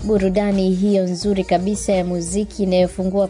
burudani hiyo nzuri kabisa ya muziki inayofungua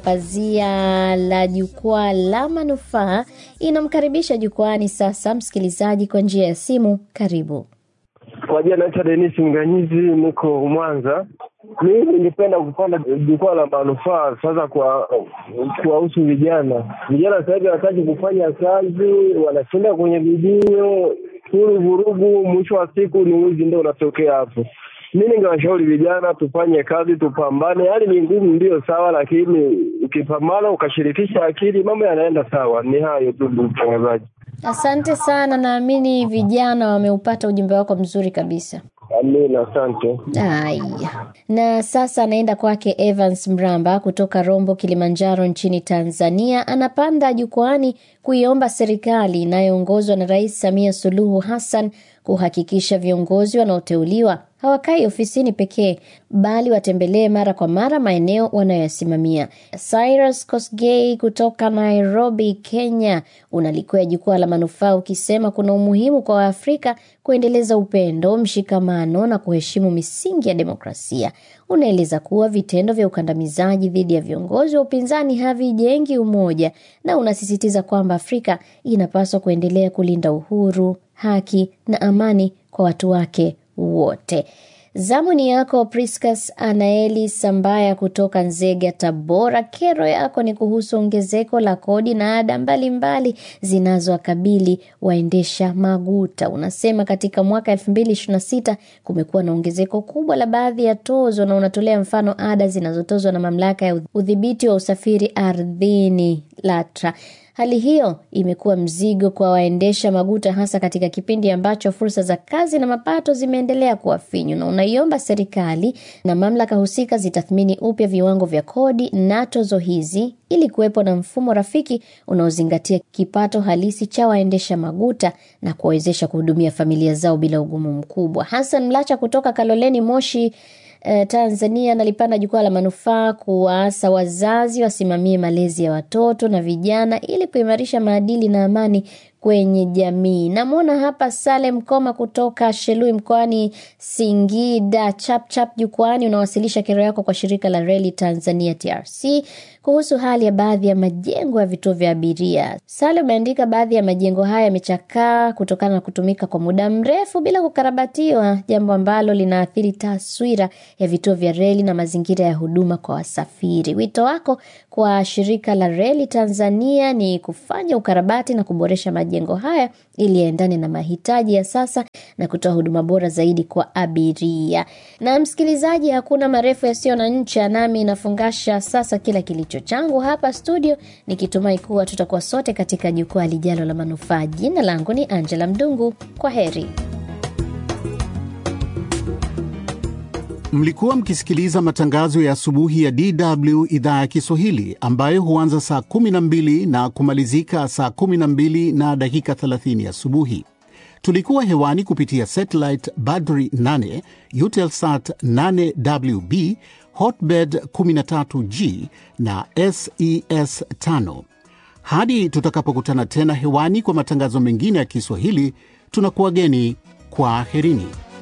pazia la jukwaa la manufaa inamkaribisha jukwaani sasa msikilizaji kwa njia ya simu. Karibu. Kwa jina naitwa Denis Mganyizi, niko Mwanza. Mimi ningependa kupanda jukwaa la manufaa sasa kwa kuwahusu vijana. Vijana sasa hivi hawataki kufanya kazi, wanashinda kwenye vidio huru vurugu, mwisho wa siku ni wizi ndio unatokea hapo. Mi ningewashauri vijana tufanye kazi, tupambane. Hali ni ngumu, ndio sawa, lakini ukipambana ukashirikisha akili, mambo yanaenda sawa. Ni hayo tu, ndugu mtangazaji. Asante sana, naamini vijana wameupata ujumbe wako mzuri kabisa. Amina, asante. Haya, na sasa anaenda kwake Evans Mramba kutoka Rombo, Kilimanjaro nchini Tanzania. Anapanda jukwaani kuiomba serikali inayoongozwa na Rais Samia Suluhu Hassan kuhakikisha viongozi wanaoteuliwa hawakai ofisini pekee bali watembelee mara kwa mara maeneo wanayoyasimamia. Cyrus Kosgei kutoka Nairobi, Kenya, unalikwea jukwaa la manufaa ukisema kuna umuhimu kwa Waafrika kuendeleza upendo, mshikamano na kuheshimu misingi ya demokrasia. Unaeleza kuwa vitendo vya ukandamizaji dhidi ya viongozi wa upinzani havijengi umoja, na unasisitiza kwamba Afrika inapaswa kuendelea kulinda uhuru, haki na amani kwa watu wake wote. Zamu ni yako Priscus Anaeli Sambaya kutoka Nzega, Tabora. Kero yako ni kuhusu ongezeko la kodi na ada mbalimbali zinazowakabili waendesha maguta. Unasema katika mwaka elfu mbili ishirini na sita kumekuwa na ongezeko kubwa la baadhi ya tozo, na unatolea mfano ada zinazotozwa na mamlaka ya udhibiti wa usafiri ardhini LATRA. Hali hiyo imekuwa mzigo kwa waendesha maguta hasa katika kipindi ambacho fursa za kazi na mapato zimeendelea kuwa finyu, na unaiomba serikali na mamlaka husika zitathmini upya viwango vya kodi na tozo hizi ili kuwepo na mfumo rafiki unaozingatia kipato halisi cha waendesha maguta na kuwawezesha kuhudumia familia zao bila ugumu mkubwa. Hassan Mlacha kutoka Kaloleni, Moshi Uh, Tanzania nalipanda jukwaa la manufaa kuwaasa wazazi wasimamie malezi ya watoto na vijana ili kuimarisha maadili na amani kwenye jamii. Namwona hapa Salem Koma kutoka Shelui mkoani Singida. Chapchap jukwani, unawasilisha kero yako kwa shirika la reli Tanzania TRC kuhusu hali ya baadhi ya majengo ya vituo vya abiria. Salem ameandika baadhi ya majengo haya yamechakaa kutokana na kutumika kwa muda mrefu bila kukarabatiwa, jambo ambalo linaathiri taswira ya vituo vya reli na mazingira ya huduma kwa wasafiri. Wito wako kwa shirika la reli Tanzania ni kufanya ukarabati na kuboresha majengo haya ili yaendane na mahitaji ya sasa na kutoa huduma bora zaidi kwa abiria. Na msikilizaji, hakuna marefu yasiyo na ncha, nami nafungasha sasa kila kilicho changu hapa studio, nikitumai kuwa tutakuwa sote katika jukwaa lijalo la manufaa. Jina langu ni Angela Mdungu. Kwa heri. Mlikuwa mkisikiliza matangazo ya asubuhi ya DW idhaa ya Kiswahili ambayo huanza saa 12 na kumalizika saa 12 na dakika 30 asubuhi. Tulikuwa hewani kupitia satellite Badri 8, Eutelsat 8WB, Hotbird 13G na SES 5. Hadi tutakapokutana tena hewani kwa matangazo mengine ya Kiswahili, tunakuwageni kwa aherini.